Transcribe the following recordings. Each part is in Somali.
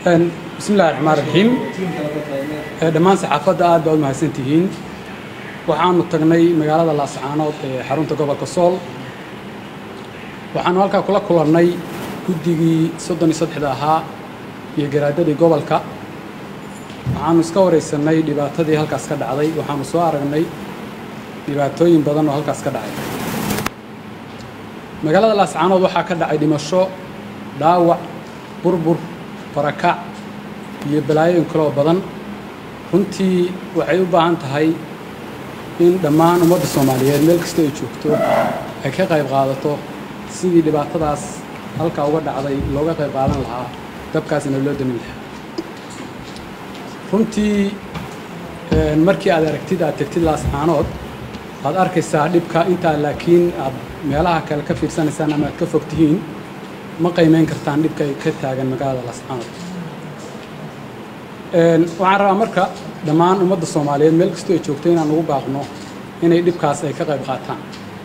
bismi illahi raxmaan raxiim dhammaan saxaafadda aad baa u mahadsan tihiin waxaanu tagnay magaalada laascaanood ee xarunta gobolka sool waxaanu halkaa kula kulannay guddigii soddon iyo saddexda ahaa iyo garaadadii gobolka waxaanu iska waraysanay dhibaatadii halkaas ka dhacday waxaanu soo aragnay dhibaatooyin badan oo halkaas ka dhacay magaalada laascaanood waxaa ka dhacay dhimasho dhaawac burbur barakac iyo balaayooyin kaloo badan runtii waxay u baahan tahay in dhammaan ummadda soomaaliyeed meel kasta ay joogto ay ka qayb qaadato sidii dhibaatadaas halkaa uga dhacday looga qayb qaadan lahaa dabkaasina loo damin lahaa runtii markii aad aragtid aad tegtid laascaanood aad arkaysaa dhibka intaa laakiin aad meelaha kale ka fiirsanaysaan ama aad ka fog tihiin ma qiimeyn kartaan dhibka ay ka taagan magaalada laascaanood waxaan rabaa marka dhammaan ummadda soomaaliyeed meel kastoo ay joogto inaan ugu baaqno inay dhibkaas ay ka qayb qaataan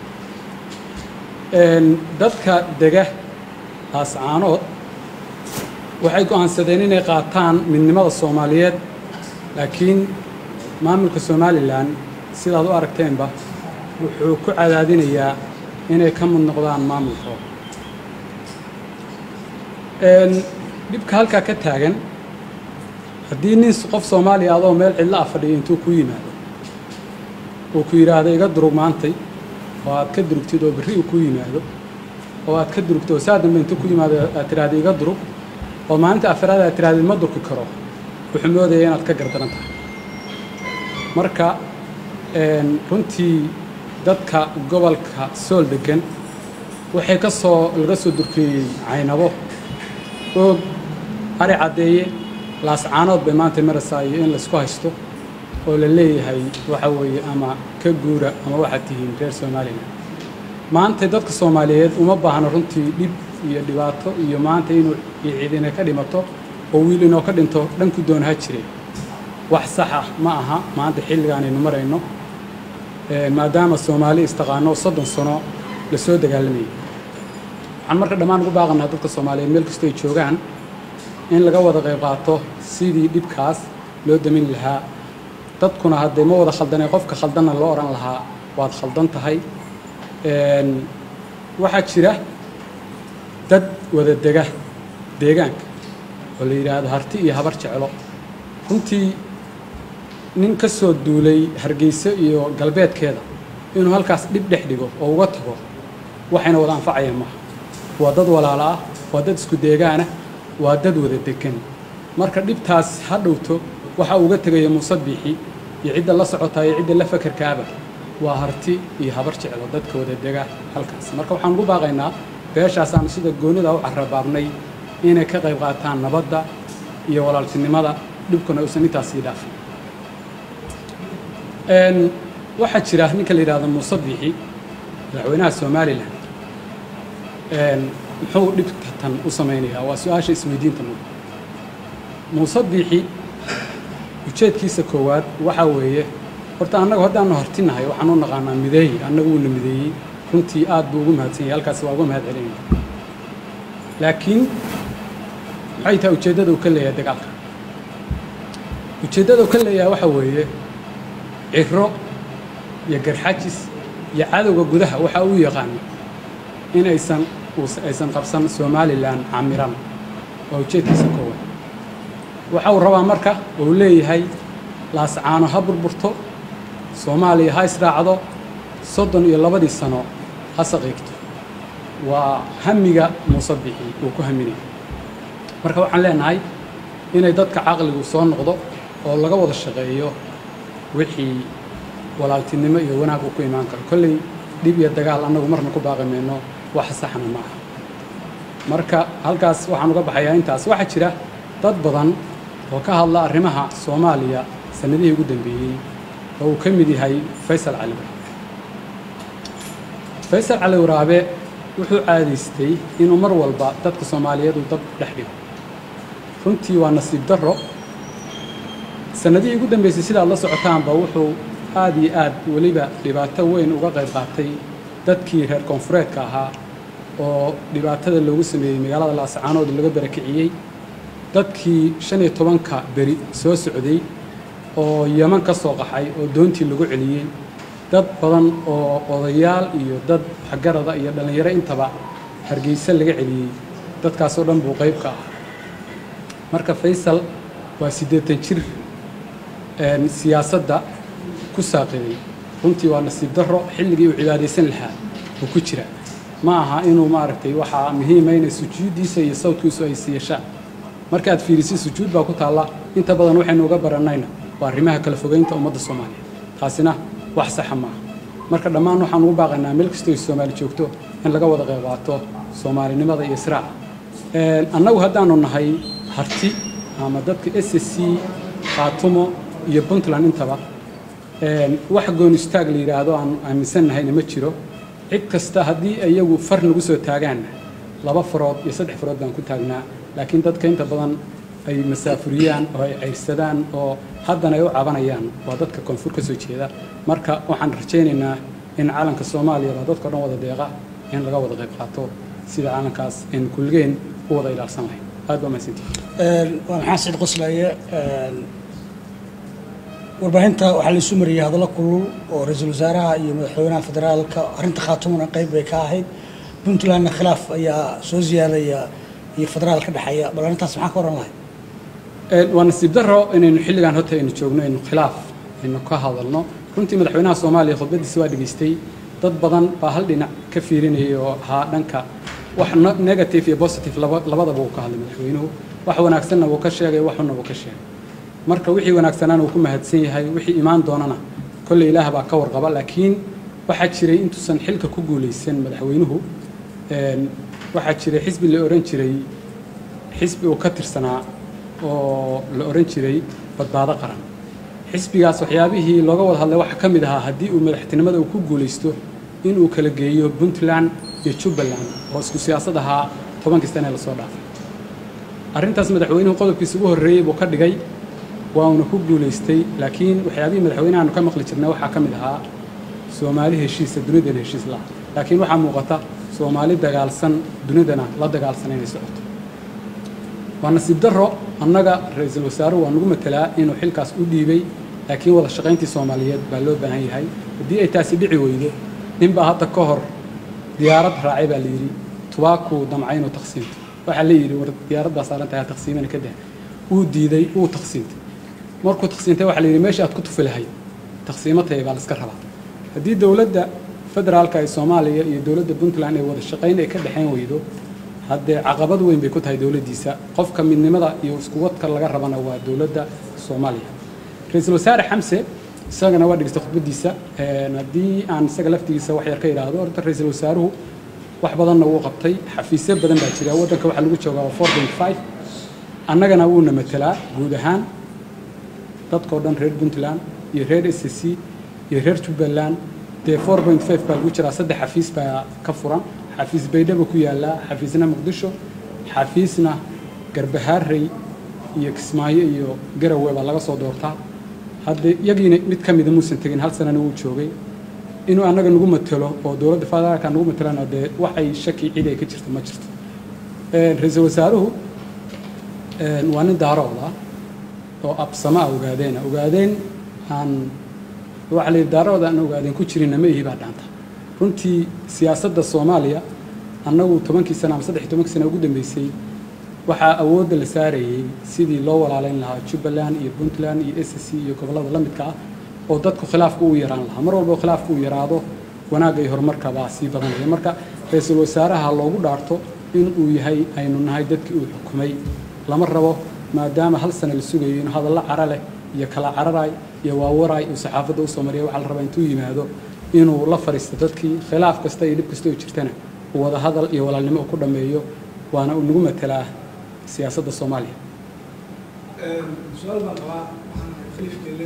dadka dega laascaanood waxay go'aansadeen inay qaataan midnimada soomaaliyeed laakiin maamulka somalilan sidaad u aragteenba wuxuu ku cadaadinayaa inay ka mid noqdaan maamulkooda dhibka halkaa ka taagan haddii nin qof soomaaliya adoo meel cidlo ah fadhiya intuu ku yimaado uu ku yidhaahdo iga durug maantay oo aad ka durugtid oo berri uu ku yimaado oo aad ka durugtid oo saa dambe intuu ku yimaado aad tidhaahda iga durug oo maalinta afraad aad tidhahdid ma durki karo wuxuu moodaya inaad ka gardaran tahay marka runtii dadka gobolka sool deggan waxay ka soo laga soo durkeeyey caynabo oog ari caddeeye laascaanood bay maanta maraysaa iyo in laysku haysto oo la leeyahay waxa weeye ama ka guura ama waxaad tihiin reer somalilan maanta dadka soomaaliyeed uma baahno runtii dhib iyo dhibaato iyo maanta inuu ciidina ka dhimato oo wiil inoo ka dhinto dhanku doon ha jire wax saxa ma aha maanta xilligaanaynu marayno maadaama soomaali istaqaano soddon sano la soo dagaalamayay waxaan marka dhammaan ugu baaqanaa dadka soomaaliyeed meel kastoo ay joogaan in laga wada qayb qaato sidii dhibkaas loo damin lahaa dadkuna haddee ma wada khaldanay qofka khaldanna loo odhan lahaa waad khaldan tahay waxaa jira dad wada dega deegaanka oo la yidhaahdo harti iyo habar jeclo runtii nin ka soo duulay hargeyso iyo galbeedkeeda inuu halkaas dhib dhex dhigo oo uga tago waxayna wada anfacayaan maaha waa dad walaalo ah waa dad isku deegaanah waa dad wada degan marka dhibtaas ha dhowto waxa uga tegaya muuse biixi iyo cidda la socotaa iyo cidda la fakerkaaba waa harti iyo habar jeclo dadka wada dega halkaas marka waxaan ugu baaqaynaa beeshaasaan sida goonida u carabaabnay inay ka qayb qaataan nabadda iyo walaaltinimada dhibkuna uusan intaasii dhaafin waxaa jira ninka la yidhahdo muuse biixi madaxweynaha somalilan muxuu dhibka tan u samaynayaa waa su-aasha isweydiinta mud muuse biixi ujeedkiisa koowaad waxaa weeye horta annagu haddaanu hartinahay waxaan u naqaanaa mideeyi annagu uuna mideeyey runtii aad buu ugu mahadsan yahay halkaas waa uga mahad celinaya laakiin maxay tahay ujeeddada uu ka leeyahay dagaalka ujeeddada uu ka leeyahay waxaa weeye ciro iyo garxajis iyo cadowga gudaha waxa uu yaqaano in aysan aysan qabsan somalilan camiran waa ujeedkiisa koowaad waxa uu rabaa marka uu leeyahay laascaano ha burburto soomaaliya ha israacdo soddon iyo labadii sano ha saqiigto waa hamiga muuse bixi uu ku haminaya marka waxaan leenahay inay dadka caqligu soo noqdo oo laga wada shaqeeyo wixii walaaltinimo iyo wanaag uu ku imaan karo kolley dhib iyo dagaal annagu marna ku baaqi mayno wax saxna ma aha marka halkaas waxaan uga baxayaa intaas waxaa jira dad badan oo ka hadla arrimaha soomaaliya sannadihii ugu dambeeyey oo uu ka mid yahay faysal cali waraabe faysal cali waraabe wuxuu caadaystay inuu mar walba dadka soomaaliyeed uu dab dhex dhigo runtii waa nasiib darro sannadihii ugu dambeysay sidaad la socotaanba wuxuu aad iyo aad weliba dhibaato weyn uga qayb qaatay dadkii reer koonfureedka ahaa oo dhibaatada loogu sameeyey magaalada laascaanood laga barakiciyey dadkii shan iyo tobanka beri soo socday oo yeman ka soo qaxay oo doontii lagu celiyey dad badan oo odayaal iyo dad waxgarada iyo dhallinyaro intaba hargeysa laga celiyey dadkaasoo dhan buu qayb ka ah marka faysal waa siddeetan jir siyaasadda ku saaqiday runtii waa nasiib darro xilligii uu cibaadaysan lahaa uu ku jira ma aha inuu maaragtay waxaa muhiima inay sujuuddiisa iyo sawdkiisu ay siiyashaan markaad fiirisid sujuud baa ku taalla inta badan waxaynu uga barannayna waa arrimaha kala fogeynta ummadda soomaaliya taasina wax saxa maaha marka dhammaan waxaan ugu baaqaynaa meel kastoo ay soomaali joogto in laga wada qayb qaato soomaalinimada iyo israaca annagu haddaanu nahay harti ama dadka s c khaatumo iyo puntland intaba wax goon istaag la yidhaahdo aan aaminsan nahayna ma jiro cid kasta haddii iyagu far nagu soo taagaanna laba farood iyo saddex farood baan ku taagnaa laakiin dadka inta badan ay masaafuriyaan oo ay cayrsadaan oo haddana ay u cabanayaan waa dadka koonfur ka soo jeeda marka waxaan rajaynaynaa in calanka soomaaliya baa dadka o dhan wada deeqa in laga wada qayb qaato sida calankaas aynu kulligeen u wada ilaalsan lahayn aad baa mahadsantihi waa maxaa saciid qoslaye warbaahinta waxaa laisu mariyey hadallo kulul oo ra-iisul wasaaraha iyo madaxweynaha federaalka arrinta khaatumana qayb bay ka ahayd puntlandna khilaaf ayaa soo ziyaadaya iyo federaal ka dhexeeya bal arrintaas maxaa ka oran lahay waa nasiib darro inaynu xilligan horta aynu joogno aynu khilaaf aynu ka hadalno runtii madaxweynaha soomaaliya khudbadiisa waa dhegaystay dad badan baa hal dhinac ka fiirinayay oo ahaa dhanka wax negative iyo positive labadaba uu ka hadlay madaxweynuhu wax wanaagsanna wuu ka sheegay wax xunna wuu ka sheegay marka wixii wanaagsanaana uu ku mahadsan yahay wixii imaan doonana kolley ilaah baa ka warqaba laakiin waxaa jiray intuusan xilka ku guulaysan madaxweynuhu waxaa jiray xisbi la ohan jiray xisbi uu ka tirsanaa oo la ohan jiray badbaado qaran xisbigaas waxyaabihii looga wada hadlay waxaa ka mid ahaa haddii uu madaxtinimada uu ku guulaysto inuu kala geeyo puntland iyo jubbaland oo isku siyaasad ahaa tobankii sane ee lasoo dhaafay arrintaas madaxweynuhu qodobkiisa ugu horreeyey buu ka dhigay wauna ku guulaystay laakiin waxyaabihii madaxweynahaanu ka maqli jirnay waxaa ka mid ahaa soomaali heshiisa dunidana heshiis laha laakiin waxaa muuqata soomaali dagaalsan dunidana la dagaalsan inay socoto waa nasiib darro annaga ra-iisul wasaaruhu waa nagu matelaa inuu xilkaas u dhiibay laakiin wada shaqayntii soomaaliyeed baa loo baahan yahay haddii ay taasi dhici weydo ninbaa hadda ka hor diyaarad raacay baa layidhi tubaakuu damcay inuu taqsiimto waxaa la yidhi war diyaarad baa saaran tahay taqsiimana ka dah wuu diiday wuu taqsiintay markuu taqsiintay waxaa la yidhi meesha aad ku tufi lahayd taqsiimo tahay baa la iska rabaa haddii dowladda federaalka ee soomaaliya iyo dowladda puntland ee wada shaqayn ay ka dhexayn weydo haddee caqabad weyn bay ku tahay dowladdiisa qofka midnimada iyo iskuwadka laga rabana waa dowladda soomaaliya ra-iisul wasaare xamse isagana waa dhegeysta khudbadiisa haddii aan isaga laftigiisa wax yar ka idhaahdo horta ra-iisul wasaaruhu wax badanna wuu qabtay xafiisyo badan baa jira waddanka waxaa lagu joogaa four point five annagana wuuna matelaa guud ahaan dadkao dhan reer puntland iyo reer s c iyo reer jubbaland dee four point five baa lagu jiraa saddex xafiis baa ka furan xafiis baydhaba ku yaallaa xafiisna muqdisho xafiisna garbahaarey iyo kismaayo iyo garowe baa laga soo doortaa hadde yagiina mid ka mida muusan tegin hal sanana wuu joogay inuu annaga nagu matelo oo dowladda federaalka nagu matelana dee waxay shaki cid ay ka jirto ma jirto ra-iisul wasaaruhu waa nin daarooda oo absama a ogaadeena ogaadeen aan waxaa la yidhi daarooda aan ogaadeen ku jirinna ma ihi baa dhaanta runtii siyaasadda soomaaliya annagu tobankii sana ama saddex iyo tobankii sana ugu dambeysay waxaa awoodda la saarayey sidii loo walaalayn lahaa jubbaland iyo puntland iyo s c iyo gobollada la midka ah oo dadku khilaafku u yaraan lahaa mar walba khilaafku uu yaraado wanaagga iyo horumarka baa sii badanaya marka ra-iisul wasaaraha loogu dhaarto in uu yahay aynu nahay dadkii uu xukumay lama rabo maadaama hal sana la sugayo inuu hadallo cara leh iyo kala cararay iyo waawaraay uu saxaafadda usoo mariya waxaa la rabaa intuu yimaado inuu la fadhiisto dadkii khilaaf kasta iyo dhib kasta oo jirtana uu wada hadal iyo walaalnimo uu ku dhammeeyo waana uu nagu matelaa siyaasadda soomaaliya su-aal baan qabaa waxaan khaliifkeele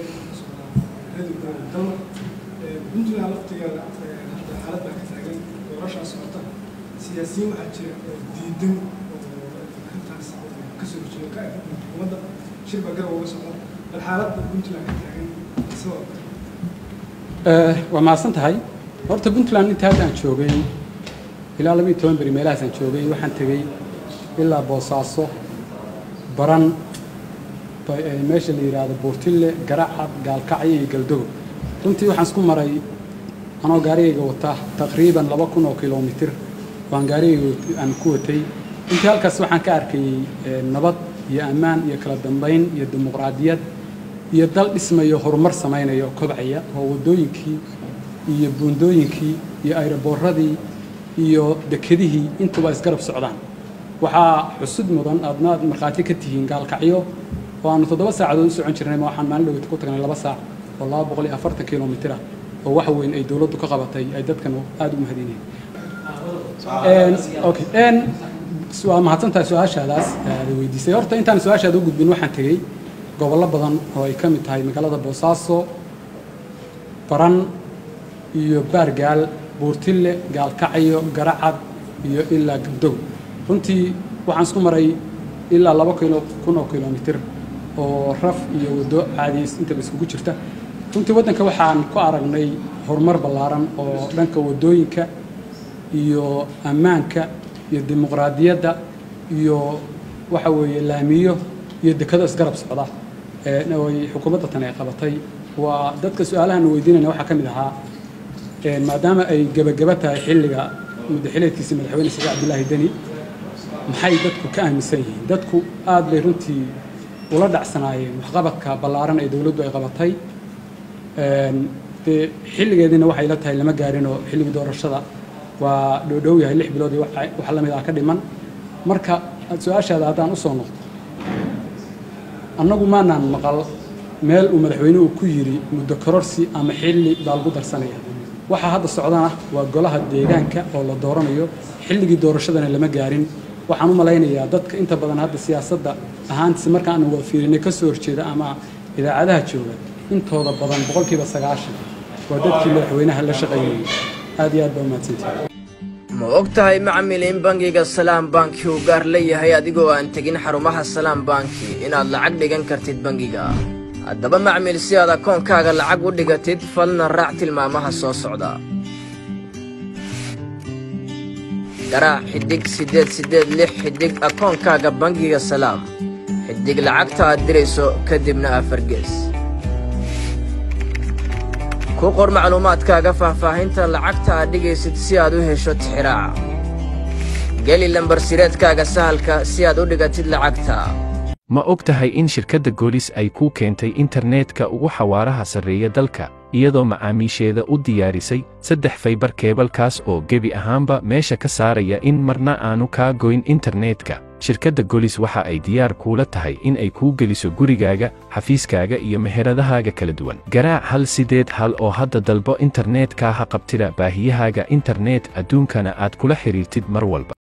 dalma puntland laftigeeda hadda xaalad baa ka taagan doorashaa socota siyaasiyiin waxaa jira oo diidan oo arrintaas kasoo horjeeda ka ah xukuumadda shir baa garab uga socda bal xaaladda puntland ka taagan sidoo waa mahadsan tahay horta puntland inta hadda aan joogay ilaa laba iyo toban beri meelahaas aan joogay waxaan tegey ilaa boosaaso baran meesha la yidhaahdo buurtille garacad gaalkacyo iyo galdogo runtii waxaan isku maray anoo gaarigayga wata taqriiban laba kun oo kilomitir baan gaarigayga aan ku watay runtii halkaas waxaan ka arkayey nabad iyo ammaan iyo kala dambayn iyo dimuqraadiyad iyo dal dhismayo horumar samaynayo kobcaya oo waddooyinkii iyo buundooyinkii iyo ayroboorradii iyo dekedihii intuba isgarab socdaan waxaa xusud mudan aadnaad markhaati ka tihiin gaalkacyo oo aanu toddoba saacadood u socon jirnay ma waxaan maalin dhoweyta ku tagnay laba saac oo laba boqol iyo afartan kilomitir ah oo wax weyn ay dowladdu ka qabatay ay dadkan aada u mahadinayeen waa mahadsantahay su-aashaadaas aada weydiisay horta intaan su-aashaada u gudbin waxaan tegey gobollo badan oo ay ka mid tahay magaalada boosaaso baran iyo baargaal buurtille gaalkacyo garacad iyo ilaa gabdow runtii waxaan isku maray ilaa laba kilo kun oo kilomitir oo raf iyo waddo caadiis intaba iskugu jirta runtii waddanka waxaan ku aragnay horumar ballaaran oo dhanka waddooyinka iyo ammaanka iyo dimuqraadiyadda iyo waxa weeye laamiyo iyo dekado isgarab socda ay xukuumadda tan ay qabatay waa dadka su-aalahan weydiinayna waxaa ka mid ahaa maadaama ay gebageba tahay xilliga muddaxileedkiisa madaxweyne saciid cabdilaahi deni maxay dadku ka aaminsan yihiin dadku aad bay runtii ula dhacsanaayeen waxqabadka ballaaran ee dowladdu ay qabatay dee xilligeediina waxay la tahay lama gaarinoo xilligii doorashada waa dhowdhow yahay lix bilood iyo wax la mid ah ka dhiman marka su-aashaada haddaan u soo noqdo annagu maanaan maqal meel uu madaxweynuhu ku yidhi muddo kororsi ama xilli baa lagu darsanaya waxaa hadda socdana waa golaha deegaanka oo la dooranayo xilligii doorashadana lama gaarin waxaan u malaynayaa dadka inta badan hadda siyaasadda ahaantiisa marka aanu wada fiirinay ka soo horjeeda ama idaacadaha jooga intooda badan boqolkiiba sagaashan waa dadkii madaxweynaha la shaqaynayay aad iyo aad baa umahadsantihi ma og tahay macmil in bangiga salaam banki uu gaar leeyahay adigoo aan tegin xarumaha salaam banki inaad lacag dhigan kartid bangiga haddaba macmil si aad akoonkaaga lacag u dhigatid falna raac tilmaamaha soo socda garaac xidhig siddeed siddeed lix xidhig akoonkaaga bangiga salaam xidhig lacagta aad dirayso kadibna afargees ku qor macluumaadkaaga faahfaahinta lacagta aad dhigaysid si aad u hesho tixiraaca geli lambarsireedkaaga sahalka si aad u dhigatid lacagta ma og tahay in shirkadda goolis ay kuu keentay internetka ugu xawaaraha sarreeya dalka iyadoo macaamiisheeda u diyaarisay saddex faybar keebalkaas oo gebi ahaanba meesha ka saaraya in marna aanu kaa goyn internetka shirkadda golis waxa ay diyaar kuula tahay in ay kuu geliso gurigaaga xafiiskaaga iyo meheradahaaga kala duwan garaac hal sideed hal oo hadda dalbo internetka ha qabtida baahiyahaaga internet adduunkana aad kula xidhiirtid mar walba